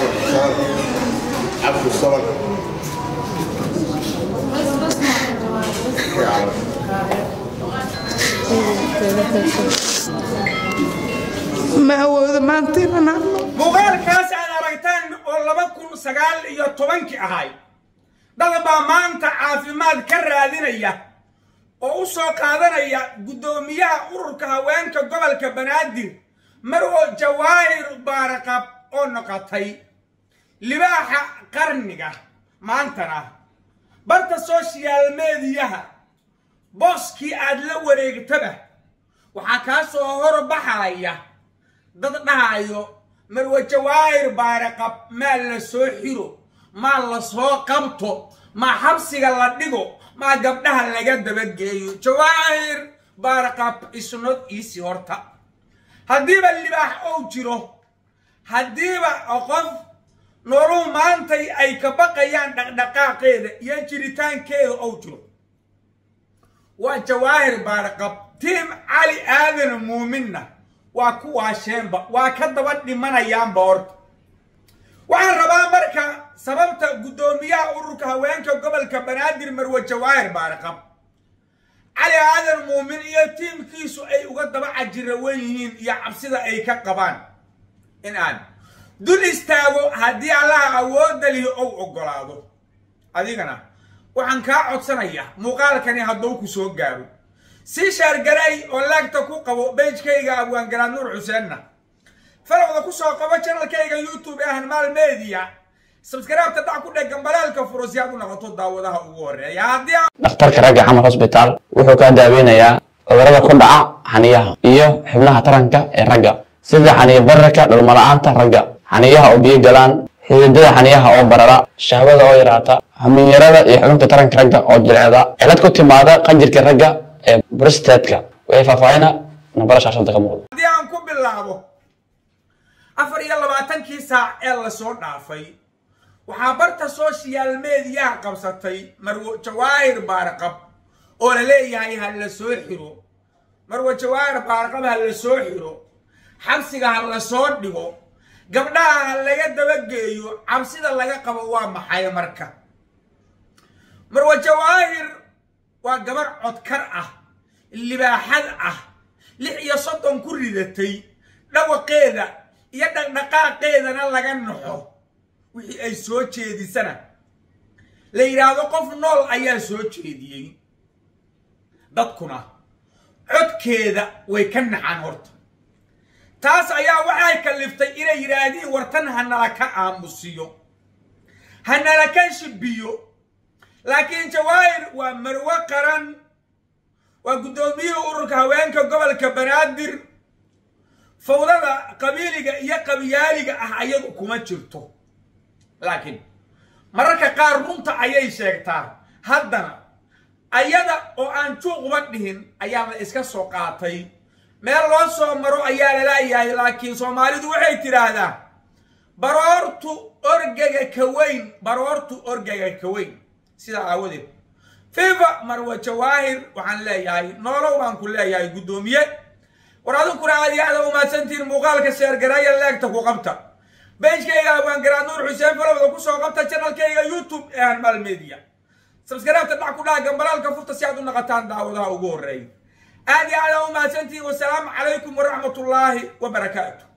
xusaan cabdi sabar ma awoodo maanta inaan hadlo muuqaalkaas aad aragtaan oo laba kun sagaal iyo tobankii ahay dad baa maanta caafimaad ka raadinaya oo u soo qaadanaya guddoomiyaha ururka haweenka gobolka banaadir marwo jawaahir baaraqab oo noqotay libaaxa qarniga maantana barta sooshiyaal meediyaha booskii aad la wareegtaba waxaa kaa soo horbaxaya dad dhahayo marwe jawaahir baaraqab maa la soo xiro maa la soo qabto maa xabsiga la dhigo maa gabdhaha laga dabageeyo jawaahir baaraqab isnod iisi horta haddiiba libaax ou jiro haddiiba qof nolou maantay ay ka baqayaan dhaqdhaqaaqeeda iyo jiritaankeeda ou jiro waa jawaahir baaraqab tiim cali aadan muuminna waa ku waasheenba waa ka daba dhimanayaanba horta waxaan rabaa marka sababta guddoomiyaha ururka haweenka gobolka banaadir marwe jawaahir baaraqab cali aadan muumin iyo tiimkiisu ay uga daba cajirawan yihiin iyo cabsida ay ka qabaan in aan dul istaago haddii allaha awoodda lihi ou oggolaado adigana waxaan kaa codsanayaa muuqaalkani hadduu ku soo gaaro sii shaargaray oo laagta ku qabo beejkayga abwaangaraad nuur xuseenna falowda ku soo qabo janalkayga youtube ee hanmaal media sabskaraabta dhac ku dheg gambalaalka furo si aad u noqoto daawadaha ugu horeeya haddii aan dhakhtarka ragga camal hosbitaal wuxuu kaa daaweynayaa cudurrada ku dhaca xaniyaha iyo xubnaha taranka ee ragga sida xaniyo bararka dhalmala'aanta ragga xaniyaha oo biyo galaan xididada xaniyaha oo barara shahwada oo yaraata xaminyarada iyo xubinta taranka ragga oo jilceda cilad ku timaada qanjirka ragga ee bristatka waxay faahfaahina nambara shaashada ka muuqda haddii aan ku bilaabo afar iyo labaatankii saac ee lasoo dhaafay waxaa barta sooshiyaal meediyaha qabsatay marwo jawaahir baaraqab oo la leeyahay ha la soo xiro marwo jawaahir baaraqab ha la soo xiro xabsiga ha la soo dhigo gabdhaha ha laga dabageeyo cabsida laga qabo waa maxay marka marwo jawaahir waa gabar codkar ah libaaxad ah lix iyo soddon ku ridatay dhawaqeeda iyo dhaqdhaqaaqeedana laga naxo wixii ay soo jeedisana la yidhaahdo qof nool ayaa soo jeediyey dadkuna codkeeda way ka naxaan horta taas ayaa waxay kaliftay inay yidhaahdiin wartan hanala ka aamusiyo hanala ka shibiyo laakiin jawaahir waa marwe qaran waa guddoomiyihii ururka haweenka gobolka banaadir fawdada qabiiliga iyo qabyaaliga ah ayadu kuma jirto laakiin mararka qaar runta ayay sheegtaa haddana ayada oo aan juuqba dhihin ayaa la iska soo qaatay meel loo soo maro ayaa laleeyahay laakiin soomaalidu waxay tidhaahdaa baroortu orgaga ka weyn baroortu orgaga ka weyn sidaa aawadeed fifa marwe jawaahir waxaan leeyahay noolow baan ku leeyahay guddoomiye war adinkuna aad iyo aada umaadsantihiin muuqaalka sheergareeya leegta ku qabta beejkayga abwaangaraad nuur xuseen falowda kusoo qabta janalkayga youtube ee hanmaal media sabskaraabta dhac ku dhaha gambalaalka furta si aad u naqataan daawadaha ugu horeeya aad iyo aada umaadsantihiin wasalaamu calaykum waraxmatullaahi wabarakaatu